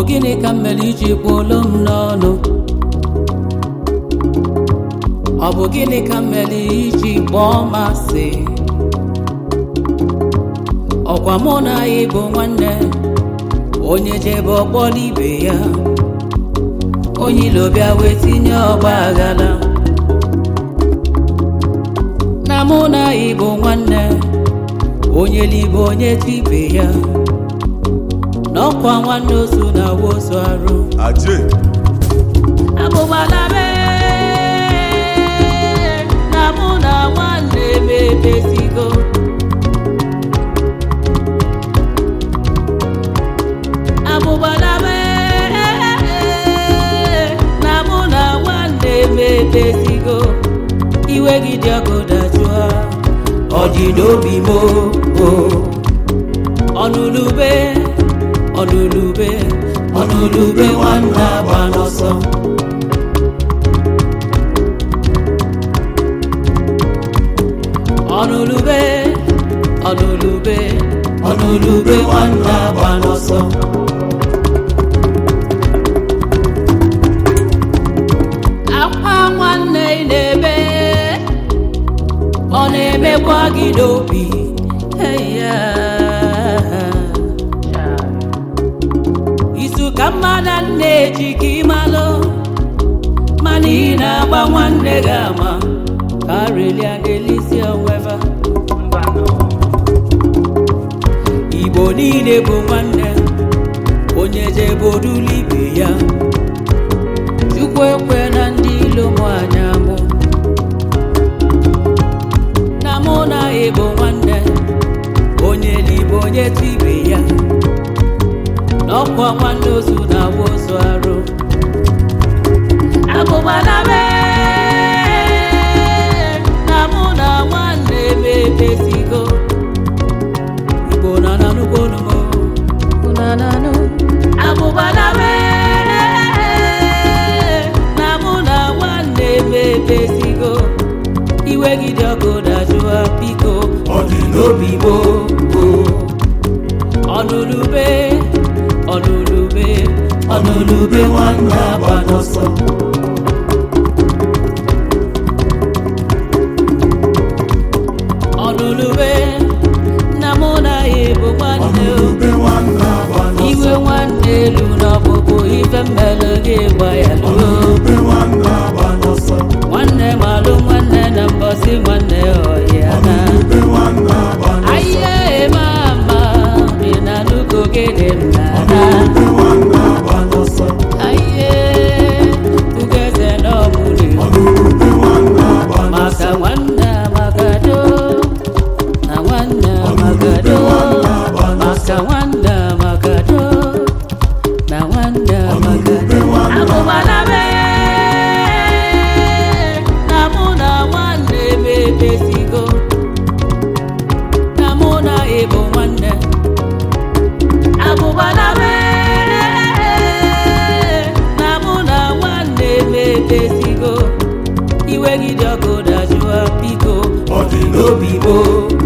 gịnị ka m mere iji kpụlụ m n'ọnụ ọ bụ gịnị ka m mere iji kpọọ m asị ọkwa mụ na anyị bụ nwanne onye jebe ọkpọrọ ibe ya onye ilo bịa wee tinye ọgba aghara na mụ na anyị bụ nwanne onye libe onye tibe ya n'ọkwa nwanne ozu na wozu arụ Aje. abụbala be na mụ na nwanne m emezigo abụbala be na mụ na nwanne m emezigo iwe gị dị ọkụ dajụọ ọ dị n'obi m o ọnụlube ọnụlube ọnụlube nwanne agba n'ọsọ ọnụlube ọnụlube ọnụlube nwanne agba n'ọsọ akwa nwanne ị na-ebe ọ na-emekwa gị n'obi eya izu ka mmadụ na-eji ka ịmalụ mana ị na-agba nwanne gị ama ka arelia ga-elisi onweva igbo niile bụ nwanne onye jebodulu ibe ya chukwu ekwe na ndị ilo mụ anya mụ na mụ na ịbụ nwanne onye libe onye tibe ya n'ọkwa nwanne ozu na awa ozu arụ abụbala be na mụ na nwanne m emezigo igbo na nanụgo numo na nanụ abụbala be na mụ na nwanne m emezigo iwe gị dị ọkụ dajụa biko Ọ dị n'obi igbo ọnụlube ọnụlube ọnụlube nwanne agba n'ọsọ ọnụlube na mụ na ya bụ nwanne o. Ọnụlube nwanne agba n'ọsọ. iwe nwanne elu n'ọpụpụ ife mmele gị gba ya luo Ọnụlube nwanne agba n'ọsọ. nwanne malụ nwanne na mbọsị nwanne ọhịa na Ọnụlube nwanne agba n'ọsọ. Aye mama, mina nuko gede mnana. Ọnụlube nwanne agba n'ọsọ. Aye, ugeze no muli. Ọnụlube nwanne agba n'ọsọ. Maka wanda magado, na wanda magado. Maka wanda magado, na wanda magado. Abubala be, na muna wande bebesigo. Na muna ebo wande. abụbala mere na mụ na nwanne m emezigo iwe gị dị ọkụ dajụa biko Ọ dị n'obi obi gboo